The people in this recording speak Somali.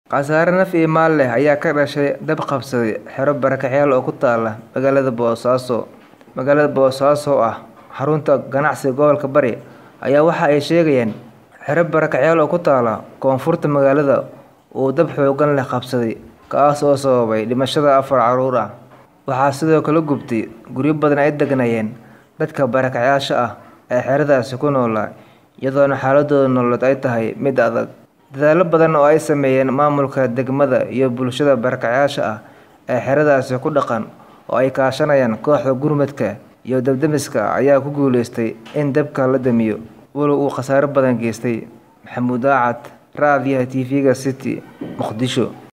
Khasaare naf iyo maal leh ayaa ka dhashay dab qabsaday xero barakacayaal oo ku taala magaalada Boosaaso. Magaalada Boosaaso oo ah xarunta ganacsiga gobolka Bari ayaa waxa ay sheegayaan xero barakacayaal oo ku taala koonfurta magaalada uu dab xooggan leh qabsaday kaas oo sababay dhimashada afar carruur ah. Waxaa sidoo kale gubtay guryo badan ay deganaayeen dadka barakacayaasha ah ee xeradaasi ku noolaa iyadoona xaaladooda nololeed ay tahay mid adag. Dadaallo badan oo ay sameeyeen maamulka degmada iyo bulshada barakacayaasha ah ee xeradaasi ku dhaqan oo ay kaashanayaan kooxda gurmadka iyo dab-demiska ayaa ku guuleystay in dabka la damiyo walow uu khasaare badan geystay. Maxamuud Aacad, Raadiyaha TV-ga City, Muqdisho.